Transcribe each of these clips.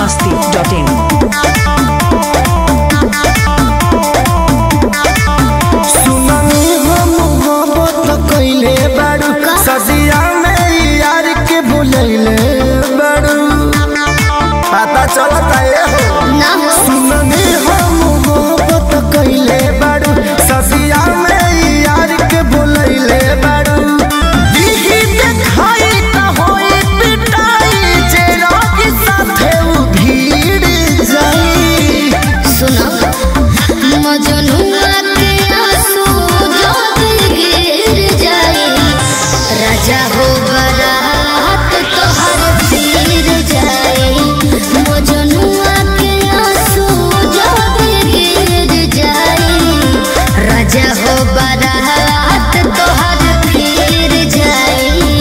masti.in. सुननी हम मोहब्बत कइले बाड़ू सदिया में यार के भुलैले बाड़ू पता चलता ये हो सुननी हम मोहब्बत कइले बाड़ू सदिया में यार के भुलैले बाड़ू दिही देखाई त होई पिटाई जे रोगी साथे उ भीड़ जाई सुनो मजनुआ के आंसू जब गिर जाए राजा हो बरात तोहर फिर जाए मजनुआ के आंसू जब गिर जाए राजा हो बरात तोहर फिर जाए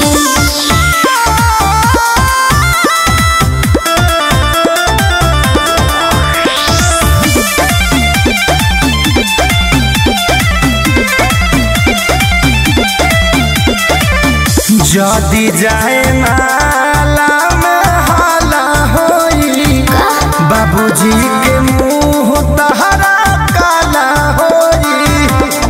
जदी जाए नाला में हाला होई बाबूजी के मुंह तहरा काला होई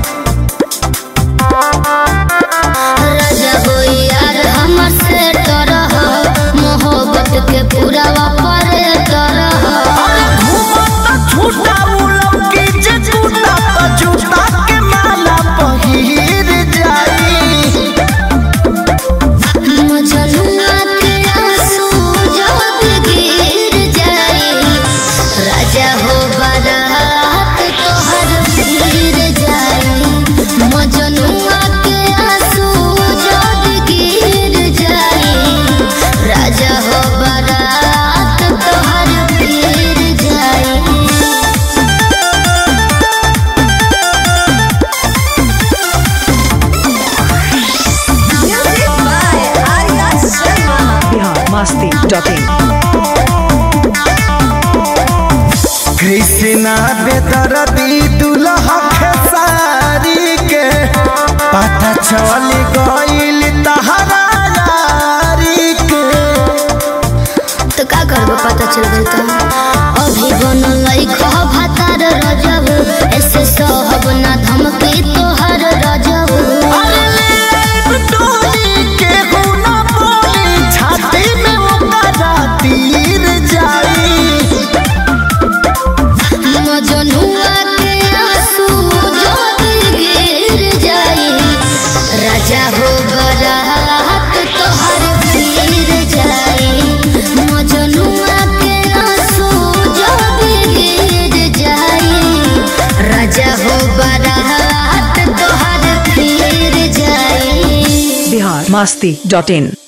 राजा हो यार हमर से डरह मोहब्बत के पूरा पर डरह घूमत छूटा उलौकी जे टूटा त जूता के माला पहिर जाई मजनुआ के आंसू जब गिर जाए राजा हो बारात तोहर गिर जाए मजनुआ के आंसू जब गिर जाए राजा हो बारात तोहर गिर जाए Bihar masti.in. कृष्णा बेदरदी दुल्हा खेसारी के पता चल गइल तहरा यारी के तो का करबो पता चल गई तो अभी बनल लइका भातार रजब ऐसे सहब ना धमकी तोहर रजब अरे ले टोली के गुना बोली छाती में ओकरा तीर जाई मजनुआ के आंसू जब गिर जाए राजा हो बरात तोहर गिर जाए मजनुआ के आंसू जब गिर जाए राजा हो बरात तोहर गिर जाए Bihar masti.in.